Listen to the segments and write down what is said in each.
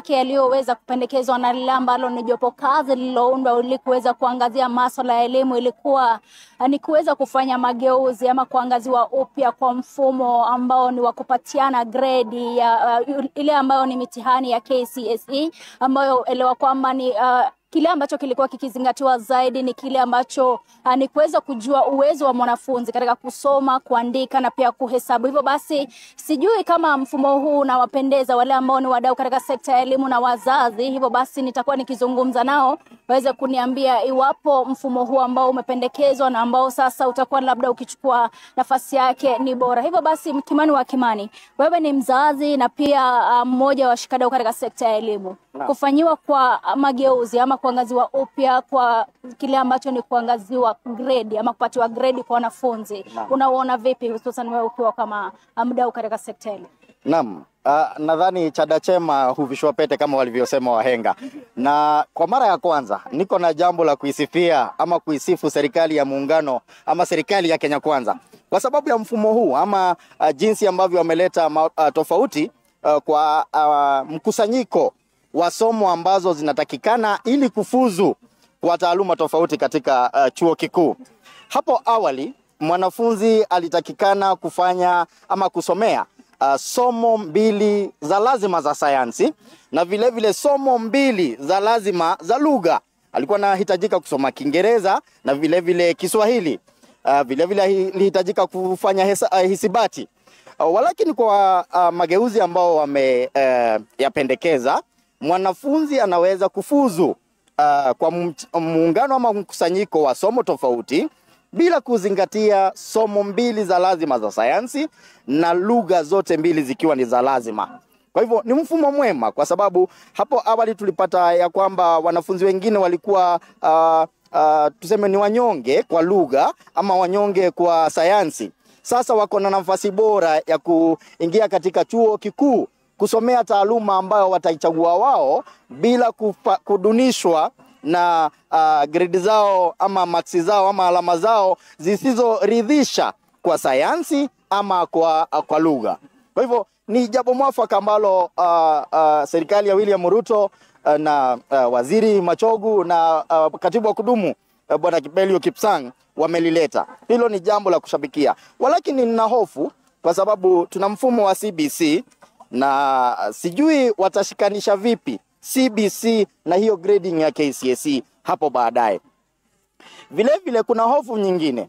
yake yaliyoweza kupendekezwa na lile ambalo ni jopo kazi lililoundwa ili kuweza kuangazia maswala ya elimu ilikuwa uh, ni kuweza kufanya mageuzi ama kuangaziwa upya kwa mfumo ambao ni wa kupatiana gredi ya uh, ile ambayo ni mitihani ya KCSE ambayo elewa kwamba ni uh, kile ambacho kilikuwa kikizingatiwa zaidi ni kile ambacho uh, ni kuweza kujua uwezo wa mwanafunzi katika kusoma, kuandika na pia kuhesabu. Hivyo basi, sijui kama mfumo huu unawapendeza wale ambao ni wadau katika sekta ya elimu na wazazi. Hivyo basi, nitakuwa nikizungumza nao waweze kuniambia iwapo mfumo huu ambao umependekezwa na ambao sasa utakuwa labda ukichukua nafasi yake ni bora. Hivyo basi, Kimani wa Kimani, wewe ni mzazi na pia uh, mmoja wa washikadau katika sekta ya elimu kufanyiwa kwa mageuzi ama kuangaziwa upya kwa kile ambacho ni kuangaziwa grade ama kupatiwa grade kwa wanafunzi, unauona vipi, hususan wewe ukiwa kama mdau katika sekta hili? Naam, uh, nadhani Chadachema huvishwa pete kama walivyosema wahenga, na kwa mara ya kwanza niko na jambo la kuisifia ama kuisifu serikali ya muungano ama serikali ya Kenya Kwanza kwa sababu ya mfumo huu ama uh, jinsi ambavyo wameleta uh, tofauti uh, kwa uh, mkusanyiko wa somo ambazo zinatakikana ili kufuzu kwa taaluma tofauti katika uh, chuo kikuu. Hapo awali mwanafunzi alitakikana kufanya ama kusomea uh, somo mbili za lazima za sayansi na vilevile vile somo mbili za lazima za lugha. Alikuwa anahitajika kusoma Kiingereza na vilevile vile Kiswahili. Uh, vilevile alihitajika kufanya hesa, uh, hisibati. Uh, walakini kwa uh, mageuzi ambao wameyapendekeza uh, mwanafunzi anaweza kufuzu uh, kwa muungano ama mkusanyiko wa somo tofauti bila kuzingatia somo mbili za lazima za sayansi na lugha zote mbili zikiwa ni za lazima. Kwa hivyo ni mfumo mwema, kwa sababu hapo awali tulipata ya kwamba wanafunzi wengine walikuwa uh, uh, tuseme ni wanyonge kwa lugha ama wanyonge kwa sayansi. Sasa wako na nafasi bora ya kuingia katika chuo kikuu kusomea taaluma ambayo wataichagua wao bila kupa, kudunishwa na uh, grade zao ama maksi zao ama alama zao zisizoridhisha kwa sayansi ama kwa, uh, kwa lugha. Kwa hivyo ni jambo mwafaka ambalo uh, uh, serikali ya William Ruto uh, na uh, waziri Machogu na uh, katibu wa kudumu uh, bwana Kibelio Kipsang wamelileta. Hilo ni jambo la kushabikia, walakini nina hofu kwa sababu tuna mfumo wa CBC na sijui watashikanisha vipi CBC na hiyo grading ya KCSE hapo baadaye. Vile vile kuna hofu nyingine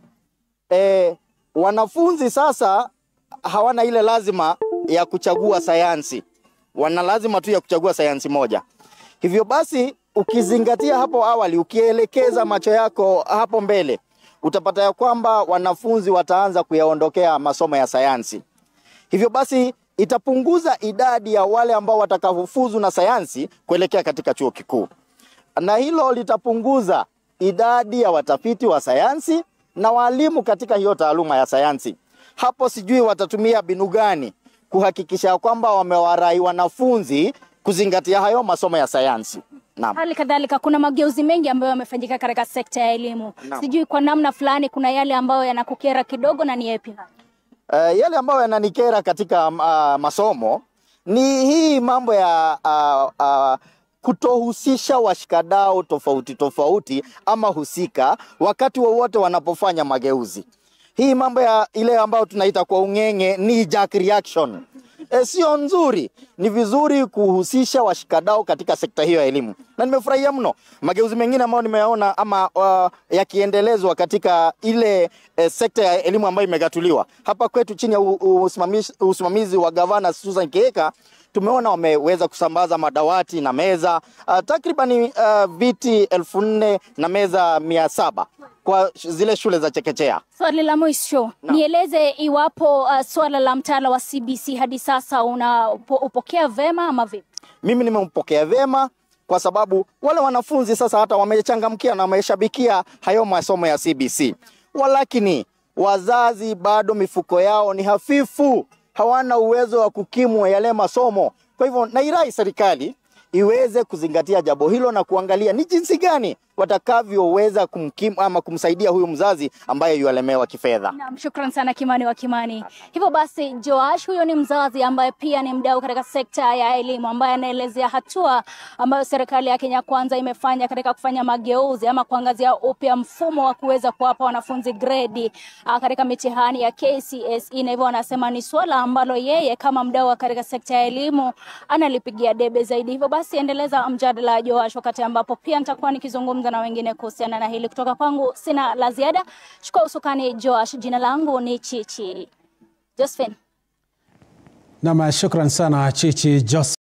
e, wanafunzi sasa hawana ile lazima ya kuchagua sayansi, wana lazima tu ya kuchagua sayansi moja. Hivyo basi, ukizingatia hapo awali, ukielekeza macho yako hapo mbele, utapata ya kwamba wanafunzi wataanza kuyaondokea masomo ya sayansi. Hivyo basi itapunguza idadi ya wale ambao watakaofuzu na sayansi kuelekea katika chuo kikuu, na hilo litapunguza idadi ya watafiti wa sayansi na walimu katika hiyo taaluma ya sayansi. Hapo sijui watatumia mbinu gani kuhakikisha kwamba wamewarai wanafunzi kuzingatia hayo masomo ya sayansi. Naam. Hali kadhalika kuna mageuzi mengi ambayo yamefanyika katika sekta ya elimu. Naam. Sijui kwa namna fulani kuna yale ambayo yanakukera kidogo na ni yapi? Uh, yale ambayo yananikera katika uh, masomo ni hii mambo ya uh, uh, kutohusisha washikadau tofauti tofauti ama husika wakati wowote wanapofanya mageuzi. Hii mambo ya ile ambayo tunaita kwa ung'eng'e ni jack reaction. E, sio nzuri. Ni vizuri kuhusisha washikadau katika sekta hiyo ya elimu, na nimefurahia mno mageuzi mengine ambayo nimeyaona ama uh, yakiendelezwa katika ile eh, sekta ya elimu ambayo imegatuliwa hapa kwetu chini ya u- u- usimamizi, usimamizi wa gavana Susan Kihika tumeona wameweza kusambaza madawati na meza uh, takriban uh, viti elfu nne na meza mia saba kwa sh- zile shule za chekechea. Swali la mwisho, nieleze iwapo uh, swala la mtaala wa CBC hadi sasa unaupokea vema ama vipi? Mimi nimempokea vyema kwa sababu wale wanafunzi sasa hata wamechangamkia na wameshabikia hayo masomo ya CBC, walakini wazazi bado mifuko yao ni hafifu, hawana uwezo wa kukimu yale masomo. Kwa hivyo nairai serikali iweze kuzingatia jambo hilo na kuangalia ni jinsi gani watakavyoweza kumkimu ama kumsaidia huyu mzazi ambaye yualemewa kifedha. Naam, shukran sana Kimani wa Kimani. Hivyo basi, Joash huyo ni mzazi ambaye pia ni mdau katika sekta ya elimu ambaye anaelezea hatua ambayo serikali ya Kenya Kwanza imefanya katika kufanya mageuzi ama kuangazia upya mfumo wa kuweza kuwapa wanafunzi gredi ah, katika mitihani ya KCSE, na hivyo anasema ni suala ambalo yeye kama mdau katika sekta ya elimu analipigia debe zaidi. Hivyo basi, endeleza mjadala wa Joash wakati ambapo pia nitakuwa nikizungumza na wengine kuhusiana na hili. Kutoka kwangu sina la ziada. Chukua usukani Joash. Jina langu ni Chichi Josephine. Nam, shukran sana Chichi Jos